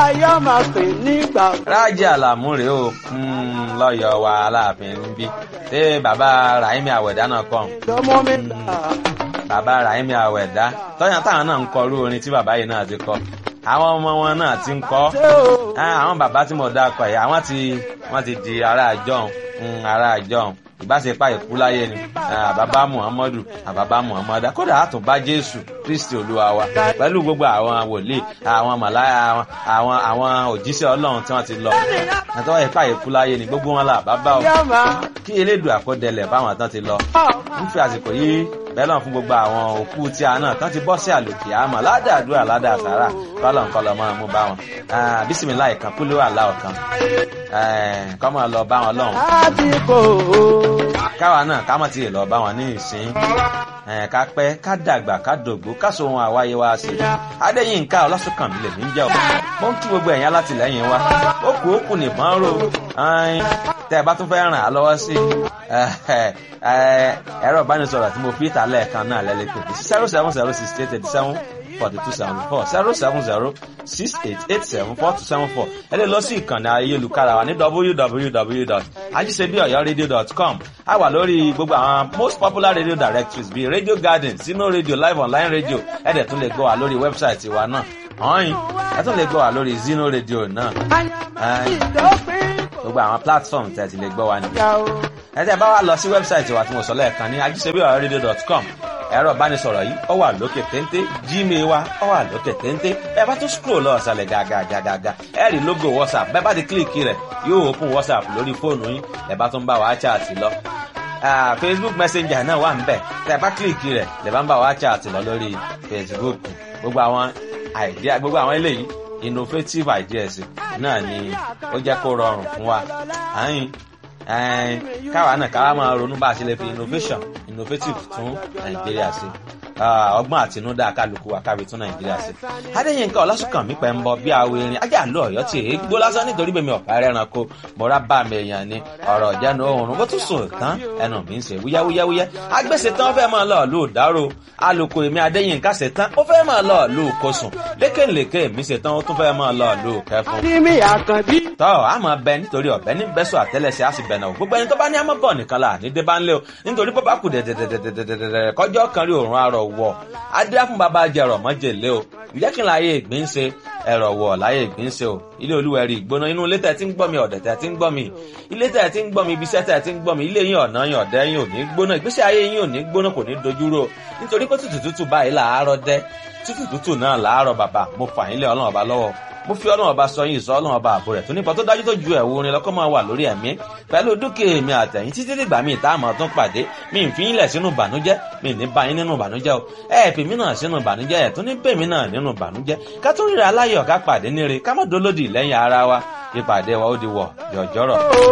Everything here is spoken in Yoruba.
láyé máa pè nígbà. rájí àlàmú rèé o lọ́yọ̀ wa aláàfin ń bí ṣé bàbá rahimi àwẹ̀dá náà kọ́ lọ́mọ mi là. bàbá rahimi àwẹ̀dá tọ́yàn táwọn náà ń kọ irú orin tí bàbá yìí náà ti kọ àwọn ọmọ wọn náà ti ń kọ́ ṣé o. àwọn bàbá tí mo dá kọ yìí àwọn ti wọ́n ti di ará àjọhùn ará àjọhùn ìbáṣepá ìkú láyé ni àbábá muhammadu àbábá muhammadu kódà àtúnbá jésù kristi olúwa wa pẹ̀lú gbogbo àwọn wòlíì àwọn màláyà àwọn àwọn òjíṣẹ́ ọlọ́run tí wọ́n ti lọ àtọ́wọ́ ìpá ìkú láyé ni gbogbo wọn là bàbá o yá máa. kí elédùn àkọdẹlẹ̀ báwọn tán ti lọ ń fi àsìkò yìí bẹ́lọ̀ fún gbogbo àwọn òkú tí a náà tán ti bọ́ sí àlòkè àmọ́ ládàádúrà ládàásàrà kọ́lọ̀ ńkọlọ̀ máa mú bá wọn bísímìlá ìkan kúló àlá ọ̀kan kọ́ máa lọ bá wọn lọ́hùn láti kò ó. káwa náà ká mọ̀ tí ì lọ bá wọn ní ìsín ká pẹ́ ká dàgbà ká dògbó ká so ohun àwáyé wa sí adéyínká ọlásùnkànmí lèmi ń jẹ́ ọ̀ mo ń kí gbogbo ẹ̀yìn alátìlẹ́yìn wa ó kù ó kù nìbọn ró tẹ́ ẹ bá tún fẹ́ ràn á lọ́wọ́ sí ẹ̀rọ ìbánisọ̀rọ̀ tí mo fi ìta lẹ́ẹ̀kan náà lẹ́lẹ́ pé zero seven zero six eight eight seven forty two seventy four zero seven zero six eight eight seven four two seven four ẹ lè lọ sí ìkànnì ayélujára wa ní www.ajisebiyoyoradio.com a wà lórí gbogbo àwọn most popular radio directories bíi radio garden sino radio live online radio ẹ dẹ̀ tún lè gbọ́ wa lórí wẹ́bsáìtì wa náà ọ̀hìn ẹ tún lè gbọ́ wa lórí zino radio náà ìdópin kò gbogbo àwọn platform tẹ̀ ti lè gbọ́ wa nìyẹn yá o. ẹ tẹ́ bá wa lọ sí wẹ́bsáìtì wa tí mo sọ lẹ́ẹ̀kan ní ajisebiyoyoradio.com ẹ̀rọ ìbánisọ̀rọ̀ yìí ó wà lókè téńté gmail wa ó wà lókè téńté ẹ bá tún scroll lọ ọ̀sàlẹ̀ gàgàgàgà ẹ rí logo whatsapp bẹ́ẹ̀ bá ti kílìkì rẹ̀ yóò open whatsapp lórí fóònù yín ẹ bá tún bá wa chat lọ Ah, facebook messenger náà wà nbẹ tẹ bá kílìkì rẹ̀ lè bá ń bá wa chat lọ lórí facebook gbogbo àwọn idea gbogbo àwọn eléyìí innovative ideas náà ni ó jẹ́ kó rọrùn fún wa àyìn ẹn káwa náà káwa máa ronú bá a ṣe lè fi innovation innovative tún nàìjíríà ṣe Ah, ọgbọ́n àtinúdá kálukú wa kábi tún nàìjíríà ṣe. adéyínká ọlásùnkànmí pẹ̀ ń bọ bí awo erin ajá àlọ́ ọ̀yọ́ tí èé gbó lásán nítorí bèmi ọ̀pá rẹranko mọ̀ra bá mi èèyàn ni ọ̀rọ̀ ìjánu oòrùn bó tún sùn tán ẹnu mi ń ṣe wúyáwúyáwúyá agbèsè tán fẹ́ máa lọ lù dárò alùkò èmi adéyínká ṣe tán ó fẹ́ máa lọ lù kosùn lékèlékè mi ṣe tán ó tún fẹ́ máa lọ lù kẹfún ní mi àkànbí. tọ́ a máa bẹ nítorí ọ̀bẹ ní bẹ́sọ̀ àtẹ́lẹsẹ̀ á sì bẹ̀nà o gbogbo ẹni tó bá ní àmọ́ bọ̀ nìkan là ní débà ńlẹ̀ o nítorí bó bá kù dẹ̀dẹ̀dẹ̀dẹ̀dẹ̀dẹ̀ kọjọ́ kan rí òórùn arọ̀ wọ̀ adé fún bàbá jẹrọ mọ́jèlé o ǹjẹ́ kí n láyé ìgbín ṣe ẹ̀rọ wọ̀ láyé ìgbín ṣe o ilé olúwẹ̀rí ìgbóná inú ilé tẹ̀ tí ń gbọ́ mi ọ̀dẹ̀ tẹ̀ tí ń gbọ́ mi ilé tẹ̀ tí ń gbọ́ mi ibiṣẹ́ tẹ̀ tí ń gbọ́ mi ilé yín ọ̀nà yín ọ̀dẹ́ yín ò ní gbóná ìgbésí ayé yín ò ní gbóná kò ní dojúrò nítorí pé tútù tútù báyìí làárọ̀ dẹ́ tútù tútù náà làárọ̀ bàbá mo fà yín lé ọlọ́run ọba lọ́wọ́ mo fi ọlọ́run ọba sọ yín ìsọ ọlọ́run ọba àbò rẹ̀ tó nípa tó dájú tó ju ẹ̀wù orin lọ́kọ́ máa wà lórí ẹ̀mí pẹ̀lú dúkìá èmi àtẹ̀yìn títí dìgbà míì tá a máa tún pàdé mi ì fi yín lẹ̀ sínú ìbànújẹ́ mi ì ní bá yín nínú ìbànújẹ́ o ẹ ẹ̀ fi mí náà sínú ìbànújẹ́ ẹ̀ tún ní bèmí náà nínú ìbànújẹ́ ká tún ríra aláyọ̀ ká pàdé níre ká má dolódì lẹ́yìn ara wa ìpàdé wa ó di wọ̀ yọ̀jọ́rọ̀.